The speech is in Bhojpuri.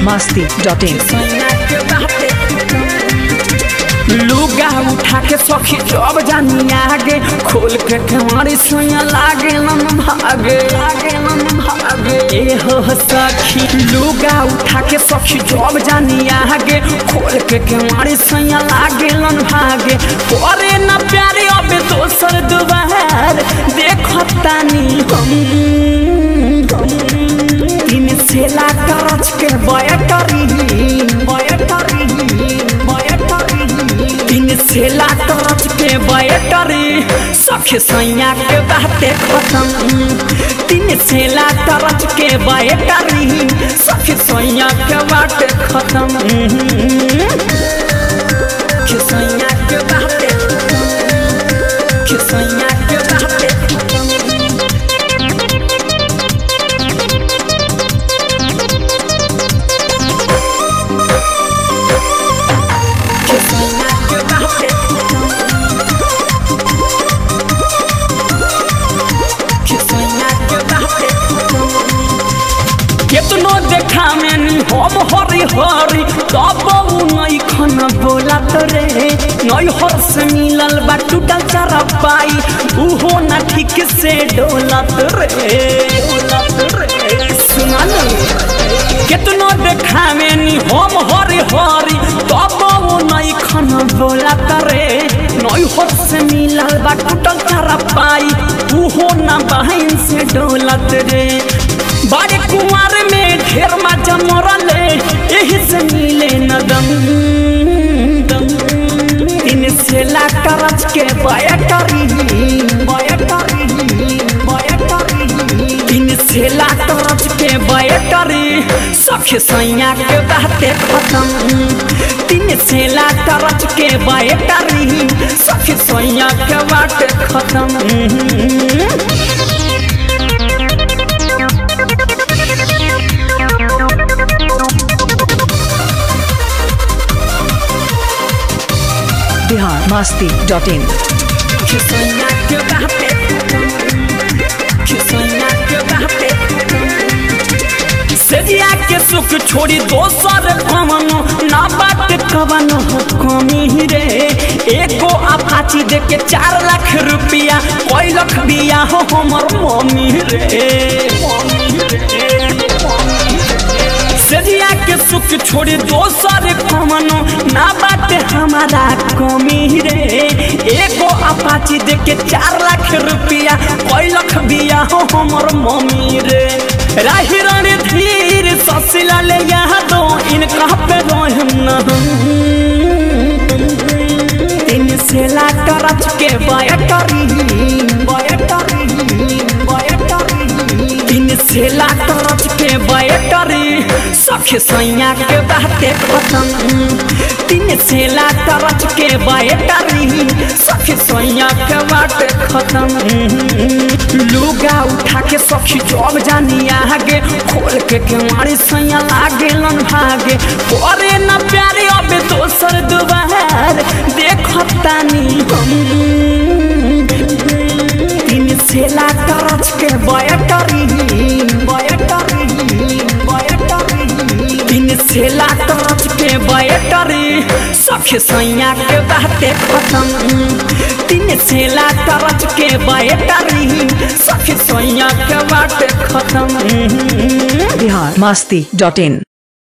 मस्ती डॉट इन लुगा उठा के सखी जब जानी आगे खोल के केवारी सोया लागे मन भागे लागे मन भागे ए हो सखी लुगा उठा के सखी जब जानी आगे खोल के केवारी सोया लागे मन भागे करे ना प्यारे अब दोसर दुबार देखो तानी हम तीन सेला करच के बयटरी बयटरी बयटरी तीन सेला करच के बयटरी सखे सैया के बाते खत्म तीन सेला करच के बयटरी सखे सैया के बाते खत्म के सैया के बाते के सैया के बाते के सैया के बाते के सैया के बाते केतनो देखा में नी हम हरी हरी तब उ नई खन बोलत रे नई हर से मिलल बा टूटल चारा पाई उहो ना ठीक से डोलत रे डोलत रे सुना केतनो देखा में नी हम हरी हरी तब उ नई खन बोलत रे नई हर से मिलल बा टूटल चारा पाई उहो ना बहन से डोलत रे बड़े कुमार में ढेर मजा मरले यही से मिले न दम दम इन से ला करच के बयटरी बयटरी बयटरी इन से ला करच के बयटरी सखे सैया के बाते खत्म तीन से ला करच के बयटरी सखे सैया के बाते खत्म बिहार मस्ती डॉट इन खिसैया के बाते खिसैया के बाते सजिया के सुख छोड़ी दोसर कवनो ना बात कवनो हो कमी रे एको अपाची दे के चार लाख रुपया कोई लख दिया हो हमर मम्मी रे सजिया के सुख छोड़ी दोसर कवनो ना बात हमारा कमी रे एको अपाची दे के चार लाख रुपया कोई लख दिया हो हमर मम्मी रे राही रानी धीर ससिला ले यहाँ दो इनका पे रोहम न तीन से ला करच के बयटरी बयटरी बयटरी तीन से ला करच के बयटरी सखे सैया के बाते खत्म तीन से ला करच के बयटरी सखे सैया के बाते खत्म लुगा उठा के सखी जब जानी आगे खोल के केवाड़ी सैया लागे लन भागे करे ना प्यारे अब दोसर दुबार देखो तानी हम तीन से ला करच के बयटरी बयटरी बयटरी तीन से ला करच के बयटरी सखे सैया के बाते खत्म तीन से ला करच के बयटरी सखे सैया के बाते खत्म बिहार मस्ती डॉट इन